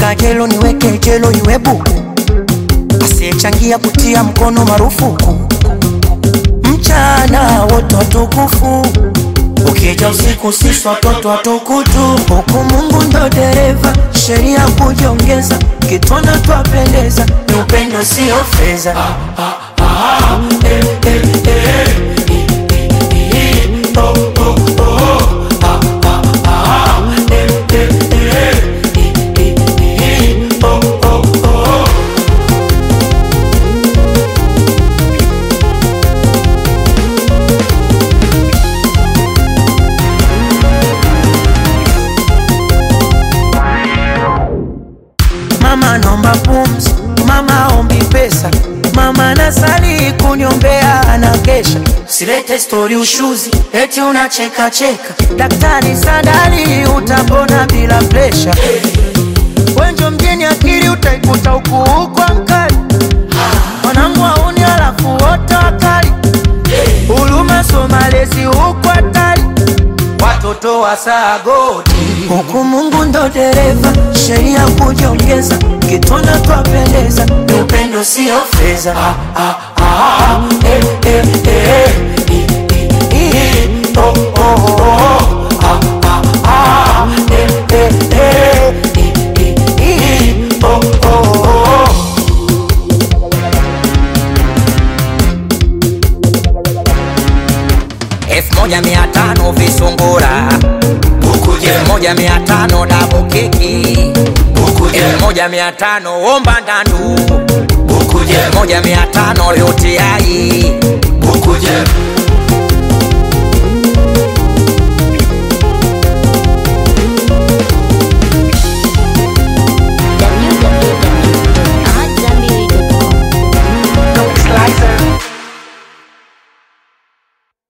funga jelo niweke jelo iwe buku asiyechangia kutia mkono marufuku mchana wote watukufu ukija usiku sisi watoto watukutu huku mungu ndo dereva sheria kujiongeza kitwana twapendeza ni upendo sio fedha eh, eh, eh. Oh, oh, oh. Ah, ah, ah. Eh, eh, eh. Oh, oh, oh. Mama naomba pumzi, mama ombi pesa, mama nasali kuniombea anakesha. Silete stori ushuzi, eti unacheka cheka. Daktari Sadali utapona bila presha. Wenjo mjini akili utaikuta huku huko mkali. Mwanangu auni alafu wote wakali. Huruma so malezi huku hatari. Watoto wa sagoti huku Mungu ndo dereva, sheria kujiongeza, kitwana twapendeza, ni upendo sio fedha. Ah, ah, ah, eh, eh, eh, eh, eh, eh, oh, oh, oh, ah, ah, ah, eh, eh, eh, eh, eh, eh, oh, oh, oh. elfu moja mia tano visungura elfu moja mia tano dabu keki elfu moja mia tano omba ndandu elfu moja mia tano yote ai